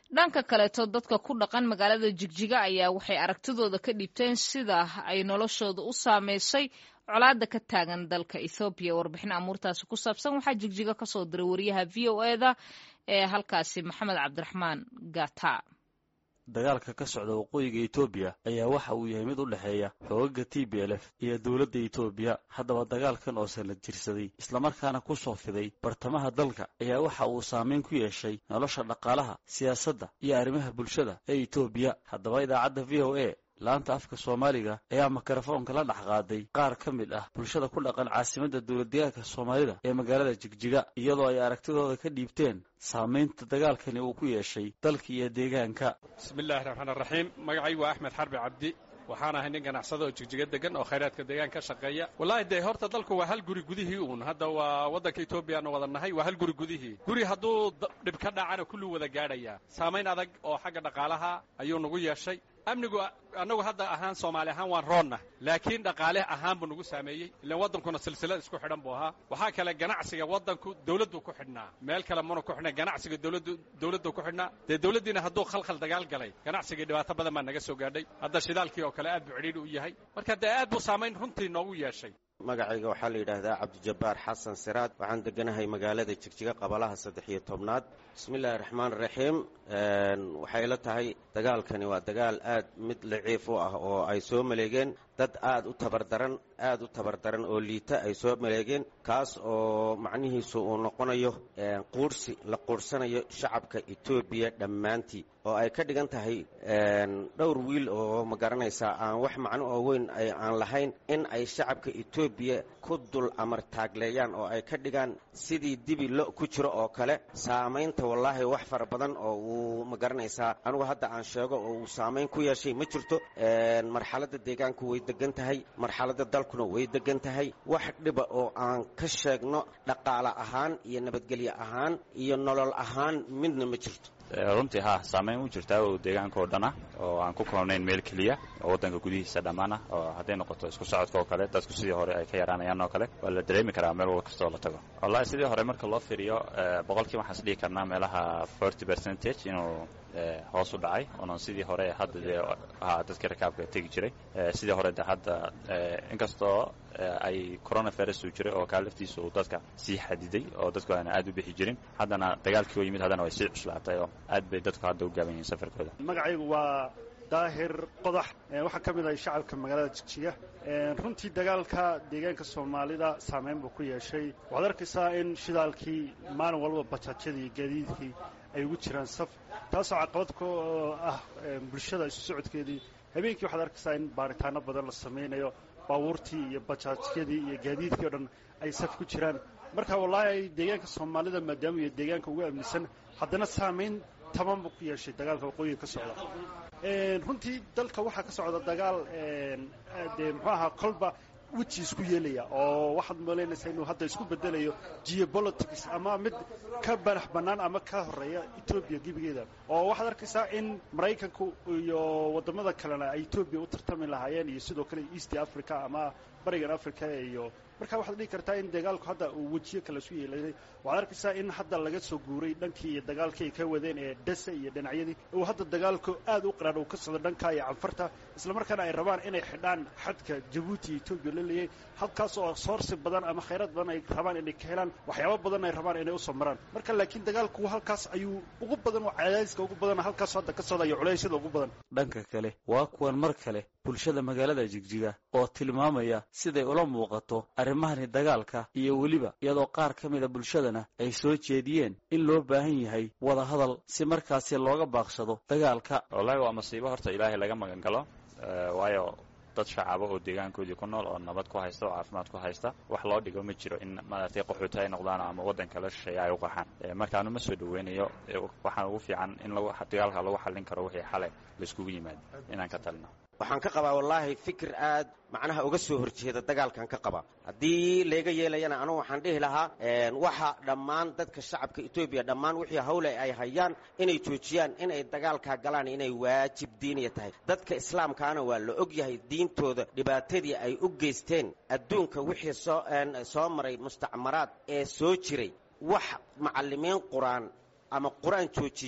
dhanka kaleeto dadka ku dhaqan magaalada jigjiga ayaa waxay aragtidooda ka dhiibteen sida ay noloshooda u saameysay colaada ka taagan dalka ethoobiya warbixin amuurtaasi ku saabsan waxaa jigjiga kasoo diray wariyaha v o eda ee halkaasi maxamed cabdiraxmaan gata dagaalka ka socda waqooyiga etoobiya ayaa waxa uu yahay mid u dhexeeya xoogaga t b l f iyo dowladda etoobiya haddaba dagaalkan oo sanad jirsaday islamarkaana ku soo fiday bartamaha dalka ayaa waxa uu saameyn ku yeeshay nolosha dhaqaalaha siyaasadda iyo arrimaha bulshada ee etoobiya haddaba idaacadda v o a laanta afka soomaaliga ayaa mikrofoonka la dhex qaaday qaar ka mid ah bulshada ku dhaqan caasimadda dowladdeegaanka soomaalida ee magaalada jigjiga iyadoo ay aragtidooda ka dhiibteen saamaynta dagaalkani uu ku yeeshay dalka iyo deegaanka bismillahi raxmaan raxiim magacaygu waa axmed xarbi cabdi waxaan ahay nin ganacsada oo jigjiga degan oo khayraadka deegaanka ka shaqeeya wallaahi dee horta dalku waa hal guri gudihii uun hadda waa waddanka etoobiyaanu wada nahay waa hal guri gudihii guri hadduu dhib ka dhacana kullu wada gaadhayaa saamayn adag oo xagga dhaqaalaha ayuu nagu yeeshay amnigu annagu hadda ahaan soomaali ahaan waan roonna laakiin dhaqaale ahaan buu nagu saameeyey ilaan waddankuna silsilad isku xidhan buu ahaa waxaa kale ganacsiga waddanku dawladdu ku xidhnaa meel kale muna ku xidhnaa ganacsiga dawladdu dawladdu ku xidhnaa dee dawladdiina hadduu khalkhal dagaal galay ganacsigii dhibaato badan baa naga soo gaadhay hadda shidaalkii oo kale aad buu cidhiidhi u yahay marka dee aad buu saamayn runtii noogu yeeshay magacayga waxaa la yidhaahdaa cabdijabbaar xasan siraad waxaan deganahay magaalada jigjiga qabalaha saddex iyo tobnaad bismillahi raxmaan raxiim waxay ila tahay dagaalkani waa dagaal aad mid laciif u ah oo ay soo maleegeen dad aad u tabardaran aad u tabardaran oo liita ay soo maleegeen kaas oo macnihiisu uu noqonayo quurhsi la quurhsanayo shacabka etoobiya dhammaantii oo ay ka dhigan tahay dhowr wiil oo ma garanaysaa aan wax macno oo weyn aan lahayn in ay shacabka etoobiya ku dul amar taagleeyaan oo ay ka dhigaan sidii dibi lo ku jiro oo kale saamaynta wallaahi wax fara badan oo uu ma garanaysaa anugu hadda aan sheego oo uu saamayn ku yeeshay ma jirto marxaladda deegaanku way degan tahay marxaladda dalkuna way degan tahay wax dhiba oo aan ka sheegno dhaqaale ahaan iyo nabadgelyo ahaan iyo nolol ahaan midna ma jirto runtii ha saamayn u jirtaa oo deegaanka oo dhan ah oo aan ku koobnayn meel keliya oo waddanka gudihiisa dhammaan ah oo hadday noqoto isku socodka oo kale dadku sidii hore ay ka yaraanayaan oo kale waa la dareemi karaa meel wal kastoo la tago wallahi sidii hore marka loo fiiriyo boqolkii waxaan is dhihi karnaa meelaha forty percentage inuu hoos u dhacay oonan sidii hore hadda dee ahaa dadkii rakaabka tegi jiray sidii hore de hadda inkastoo ay coronavirus uu jiray oo kaa laftiisa uu dadka sii xadiday oo dadku aana aad u bixi jirin haddana dagaalkii oo yimid haddana way sii cuslaatay oo aad bay dadku hadda u gaaban yihiin safarkooda magacaygu waa daahir qodax waxaa ka mid ahay shacabka magaalada jigjiga runtii dagaalka deegaanka soomaalida saameyn buu ku yeeshay waxaad arkaysaa in shidaalkii maalin walba bajaajyadii gaadiidkii ay ugu jiraan saf taasoo caqabad ku ah bulshada isu socodkeedii habeenkii waxaad arkaysaa in baaritaano badan la samaynayo baabuurtii iyo bajaajyadii iyo gaadiidkii o dhan ay saf ku jiraan marka wallaahi deegaanka soomaalida maadaama iyo deegaanka ugu amnisan haddana saamayn taban buu ku yeeshay dagaalka waqooyiga ka socda runtii dalka waxaa ka socda dagaal dee muxuu ahaa kolba weji isku yeelaya oo waxaad malaynaysaa inuu hadda isku bedelayo geopolitics ama mid ka banax bannaan ama ka horeeya etoobiya gebigeeda oo waxaad arkaysaa in maraykanku iyo waddamada kalena ay etoobiya u tartami lahaayeen iyo sidoo kale east africa ama barigan africa iyo marka waxaad dhihi kartaa in dagaalku hadda uu wejiyo kale isu yeelanay waxaad arkaysaa in hadda laga soo guuray dhankii iyo dagaalkii ay ka wadeen ee dhasa iyo dhinacyadii uu hadda dagaalku aad u qaraadh uu ka socdo dhanka iyo canfarta islamarkaana ay rabaan inay xidhaan xadka jabuuti iyo etoobiya la leeyay halkaas oo soorsi badan ama khayraad badan ay rabaan inay ka helaan waxyaabo badan ay rabaan inay usoo maraan marka laakiin dagaalku halkaas ayuu ugu badan oo cadaadiska ugu badan halkaas hadda ka socda iyo culeysyada ugu badan dhanka kale waa kuwan mar kale bulshada magaalada jigjiga oo tilmaamaya siday ula muuqato arrimahani dagaalka iyo weliba iyadoo qaar ka mida bulshadana ay soo jeediyeen in loo baahan yahay wada hadal si markaasi looga baaqsado dagaalka wallahi waa masiibo horta ilaahay laga magan galo waayo dad shacaba oo deegaankoodii ku nool oo nabad ku haysta oo caafimaad ku haysta wax loo dhigo ma jiro in maaragtay qaxooti ay noqdaan ama waddan kala shisheeya ay u qaxaan markaanu ma soo dhaweynayo waxaan ugu fiican in lagu dagaalka lagu xallin karo wixii xale laiskugu yimaado inaan ka talino waxaan ka qabaa wallaahi fikir aad macnaha uga soo horjeeda dagaalkan ka qabaa haddii layga yeelayana anugu waxaan dhihi lahaa waxa dhammaan dadka shacabka etoobiya dhammaan wixii hawle ay hayaan inay joojiyaan inay dagaalkaa galaan inay waajib diiniya tahay dadka islaamkaana waa la og yahay diintooda dhibaatadii ay u geysteen adduunka wixii soo soo maray mustacmaraad ee soo jiray wax macallimiin qur-aan ama qur-aan joojiya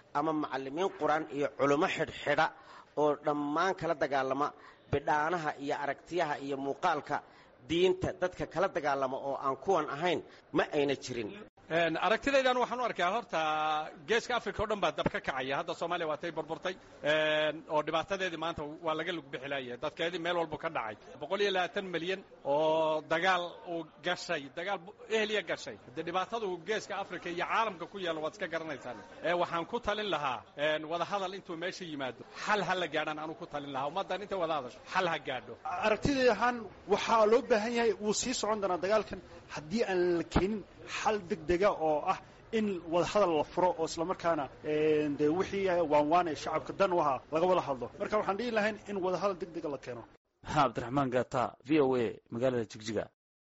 ama macallimiin qur-aan iyo culummo xidhxidha oo dhammaan kala dagaalama bidhaanaha iyo aragtiyaha iyo muuqaalka diinta dadka kala dagaalama oo aan kuwan ahayn ma ayna jirin aragtidaydan waxaan u arkaa horta geeska africa o dhan baa dab ka kacaya hadda soomaaliya waatay burburtay oo dhibaatadeedii maanta waa laga lugbixilaya dadkeedii meel walbu ka dhacay boqol iyo labaatan milyan oo dagaal uu gashay dagaal ehliya gashay dee dhibaatadu geeska africa iyo caalamka ku yaalla waad iska garanaysaan waxaan ku talin lahaa wadahadal intuu meesha yimaado xal ha la gaadhaan anuu ku talin lahaa ummaddan intay wada hadasho xal ha gaadho aragtidii ahaan waxaa loo baahan yahay wuu sii socon doonaa dagaalkan haddii aan la keenin xal degdega oo ah in wadahadal la furo oo islamarkaana dee wixii waanwaan ee shacabka dan u ahaa laga wada hadlo marka waxaan dhihi lahayn in wadahadal degdega la keeno maxamed cabdiraxmaan gaata v o a magaalada jigjiga